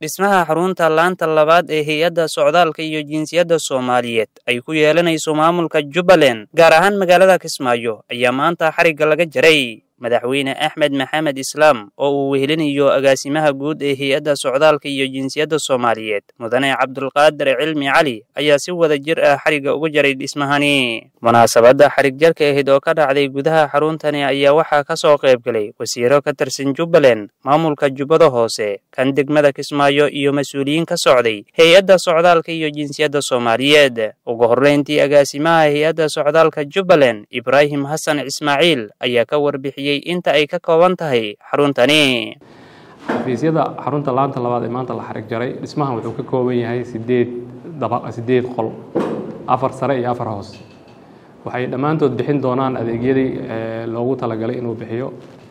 dhismaha xarunta laanta labaad ee hay-adda socdaalka iyo jinsiyadda soomaaliyeed ay ku yeelanayso maamulka jubbaland gaar ahaan magaalada kismaayo ayaa maanta xarigga laga jaray madaxweyne axmed maxamed islaam oo uu wehelinayo agaasimaha guud ee hay-adda socdaalka iyo jinsiyadda soomaaliyeed mudane cabdulqaadir cilmi cali ayaa si wada jir ah xarigga uga jaray dhismahani munaasabadda xarig jarka ahayd oo ka dhacday gudaha xaruntani ayaa waxaa ka soo qayb galay wasiiro ka tirsan jubbaland maamulka jubbada hoose kan degmada kismaayo iyo mas-uuliyiin ka socday hay-adda socdaalka iyo jinsiyadda soomaaliyeed ugu horreyntii agaasimaha hay-adda socdaalka jubbaland ibraahim xasan ismaaciil ayaa ka warbixiyey inta ay ka kooban tahay xaruntani xafiisyada xarunta laanta labaad ee maanta la xarig jaray dhismahan wuxuu ka kooban yahay sideed daba sideed qol afar sare iyo afar hoos waxay dhammaantood bixin doonaan adeegyadii loogu talagalay inuu bixiyo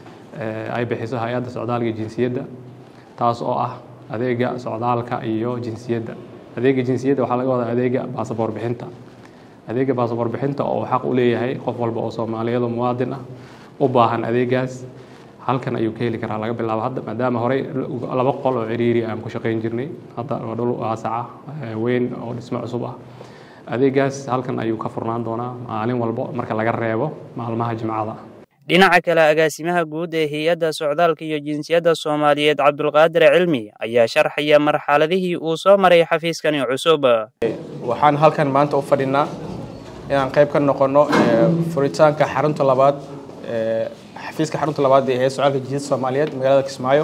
ay bixiso hay-adda socdaalka iyo jinsiyadda taas oo ah adeega socdaalka iyo jinsiyadda adeega jinsiyadda waxaa laga wadaa adeega baasaboor bixinta adeega baasaboor bixinta oo xaq u leeyahay qof walba oo soomaaliyado muwaadin ah u baahan adeegaas halkan ayuu ka heli karaa laga bilaabo hadda maadaama horey laba qol oo ciriiri aan ku shaqayn jirnay hadda waa dhul waasaca weyn oo dhismo cusub ah adeegaas halkan ayuu ka furnaan doonaa maalin walbo marka laga reebo maalmaha jimcada dhinaca kale agaasimaha guud ee hay-adda socdaalka iyo jinsiyadda soomaaliyeed cabdulqaadir cilmi ayaa sharxaya marxaladihii uu soo maray xafiiskani cusub waxaan halkan maanta u fadhinaa inaan qayb ka noqono furitaanka xarunta labaad xafiiska xarunta labaad ee hay-adda socdaalka jinsiyadda soomaaliyeed magaalada kismaayo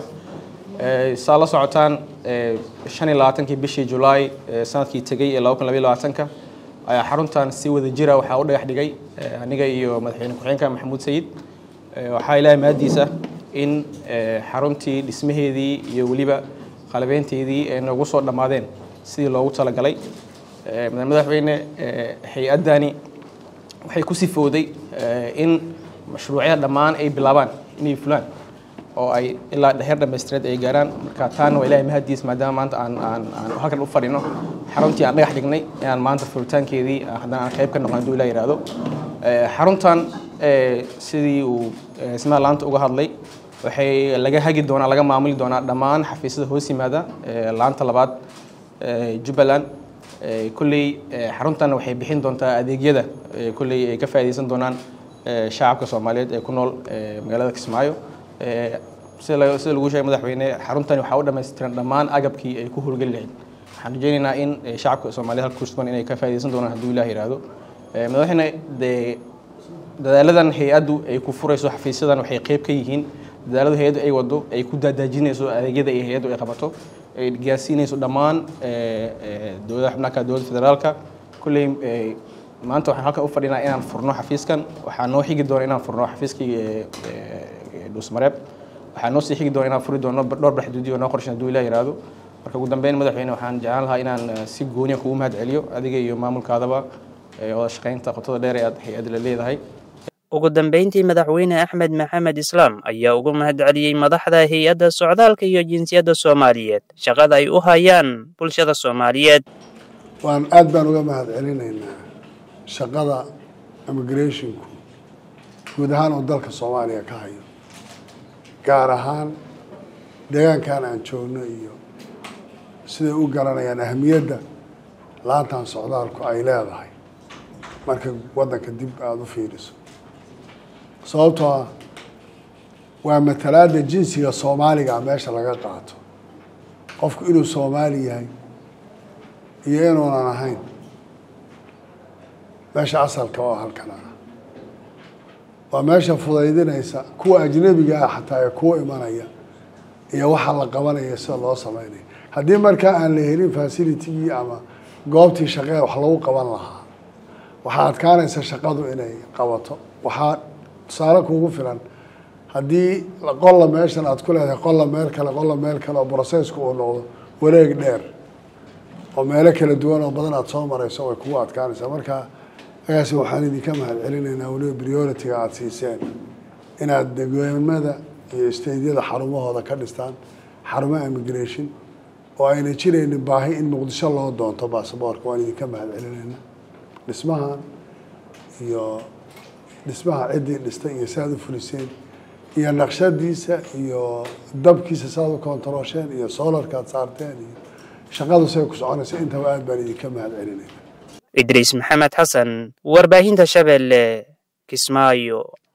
saa la socotaan shan iyo labaatankii bishii julaay sanadkii tegey ee laba kun labaiy labaatanka ayaa xaruntan si wada jira waxaa u dhagax dhigay aniga iyo madaxweyne ku-xigeenka maxamuud sayid waxaa ilaahay mahaddiisa in xaruntii dhismaheedii iyo weliba qalabeynteedii ay noogu soo dhammaadeen sidii loogu talagalay madaxweyne hay-addani waxay ku sifowday in mashruucyada dhammaan ay bilaabaan inay fulaan oo ay ilaa heer dhamaystireed ay gaaraan marka taana waa ilahay mahaddiis maadaama maanta aan aan aan halkan u fadhino xaruntii aan dhagax dhignay inaan maanta furitaankeedii haddana aan qayb ka noqon hadduu ilah yihahdo xaruntan sidii uu ismaha laanta uga hadlay waxay laga hagi doonaa laga maamuli doonaa dhammaan xafiisyada hoos yimaada laanta labaad jubbaland kolley xaruntan waxay bixin doontaa adeegyada kolley ay ka faa'iidaysan doonaan shacabka soomaaliyeed ee ku nool magaalada kismaayo sida sida lagu sheegay madaxweyne xaruntani waxaa u dhamaystiran dhammaan agabkii ay ku howlgeli lahayd waxaan rajeynaynaa in shacabka soomaaliyed halka kusugan inay ka faa'iidaysan doonaan hadduu ilah yihahdo madaxweyne dee dadaaladan hay-addu ay ku furayso xafiisyadan waxay qeyb ka yihiin dadaalada hay-addu ay wado ay ku daadaajinayso adeegyada ay hay-addu ay qabato ay gaarsiinayso dhammaan dowladaha xubnaha dowladda federaalka kulley maanta waxaan halkan u fadhinaa inaan furno xafiiskan waxaa noo xigi doona inaan furno xafiiskii dhuusmareeb waxaa noo sii xigi doona inaan furi doono dhowr baxduudi oo noo qorshan hadduu ilah yihahdo marka ugu dambeyn madaxweyne waxaan jeclaan lahaa inaan si gooniya kugu mahad celiyo adiga iyo maamulkaadaba wada shaqaynta qotada dheer ee aad hay-adda la leedahay ugu dambeyntii madaxweyne axmed maxamed islaam ayaa ugu mahad celiyey madaxda hay-adda socdaalka iyo jinsiyadda soomaaliyeed shaqada ay u hayaan bulshada soomaaliyeed waan aad baan uga mahad celinaynaa shaqada immigrationku guud ahaan uu dalka soomaaliya ka hayo gaar ahaan deegaankan aan joogno iyo siday u garanayaan ahamiyadda laantan socdaalku ay leedahay marka waddanka dib aada u fiiriso sababtoo ah waa matalaadda jinsiga soomaaliga meesha laga qaato qofku inuu soomaali yahay iyo inuunan ahayn meesha asalka oo halkan ah waa meesha fudaydinaysa kuwa ajnabiga ah xataa ee kuwa imanaya iyo waxa la qabanaya sida loo sameynaya haddii markaa aan la helin facilitigii ama goobtii shaqee wax lagu qaban lahaa waxaa adkaanaysa shaqadu inay qabato waxaa tusaale kugu filan haddii qolla meeshan aad ku leedahay qolla meel kale qolla meel kale oo brocessku uu noqdo wareeg dheer oo meelo kala duwan oo badan aada soo marayso way kugu adkaanaysaa marka agaasi waxaan idinka mahad celinaynaa weliba priority-ga aada siiseen inaad degweemada iyo staydyada xarumahooda ka dhistaan xarumaha immigration oo ayna jiraynin baahi in muqdisho loo doonto basaboorka waan idinka mahad celinaynaa dhismahan iyo dhismaha ciddii dhistay iyo si aad u fuliseen iyo naqshadiisa iyo dabkiisa saad u kontaroosheen iyo solarkaad saarteen iyo shaqadu say ku soconaysa intaba aad baan idinka mahad celinayna idriis maxamed xasan warbaahinta shabeelle kismaayo